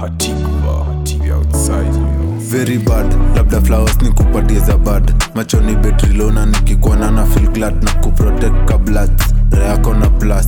Hatikva, TV outside, you know. very bad labda flowers ni kupatie za bad machoni betrilona nikikuona na feel glad na kuprotect kablat reako na plus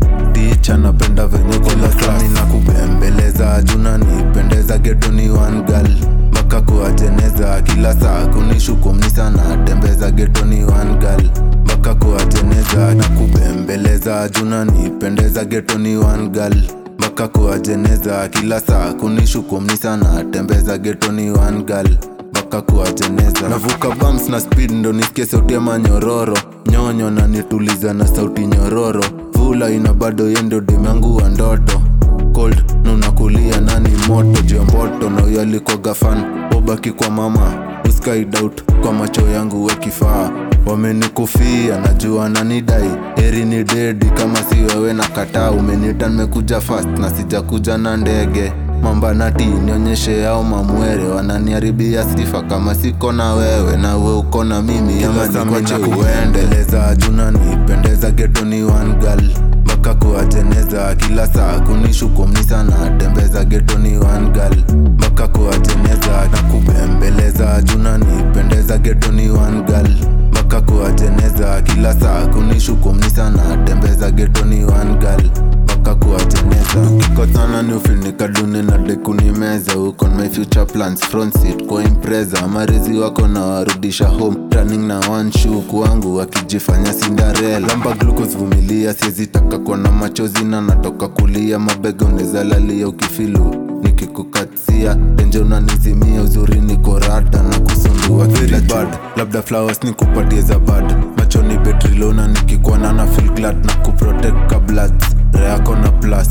ticha napenda venye kolasani na kubembeleza juna nipendeza getoni one girl mpaka kuwajeneza kila saa kunishukumni sana tembeza getoni one girl mpaka kuwajeneza na kubembeleza juna nipendeza getoni one girl mpaka kuwajeneza kila saa kunishukumni sana tembeza getoni one girl mpaka kuwajeneza navuka bams na speed ndo nisikie sauti ya manyororo nyonyo na nituliza na sauti nyororo vula ina bado yendo demangu wa ndoto cold na unakulia nani moto juu ya mboto na huyo alikoga fan ubaki kwa mama uskaidout kwa macho yangu we kifaa wamenikufia najua nanidai heri ni dedi kama si wewe na kataa umenita nimekuja fast na sijakuja na ndege mambanati nionyeshe ao mamwere wananiharibia sifa kama siko na wewe na we uko na mimi ama nikoche uendeleza juna nipendeza getoni one girl mpaka kuwajeneza kila saa kunishukumni sana tembeza getoni one girl mpaka kuwajeneza na kubembeleza juna nipendeza getoni one girl mpaka kuwajeneza kila saa kunishukumni sana tembeza getoni one girl mpaka kuwajeneza tukikosana ni ufinikaduni na dekunimeza uko my future plans front seat kwa impreza marizi wako na warudisha home running na one shoe kwangu wakijifanya cinderella lamba glucose vumilia siezi taka kuona machozi na natoka kulia mabega unezalalia ukifilu nikikukatia enje unanizimia uzuri niko rada na kusundua kila bad labda flowers ni kupatie za bad machoni betrilona nikikuona na feel glad na kuprotect kablat reako na plus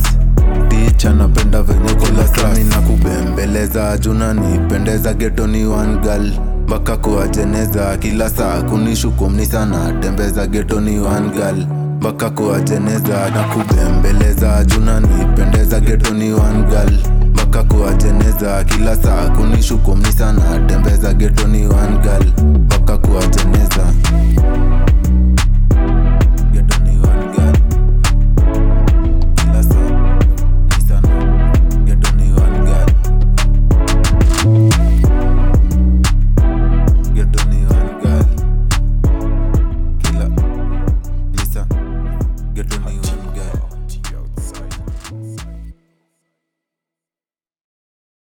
ticha napenda venye kolasami na kubembeleza juna nipendeza getoni one girl mpaka kuwajeneza kila saa kunishukumni sana tembeza getoni one girl mpaka kuwajeneza na kubembeleza juna nipendeza getoni one girl mpaka kuwajeneza kila saa kunishukumni sana tembeza getoni one girl mpaka kuwajeneza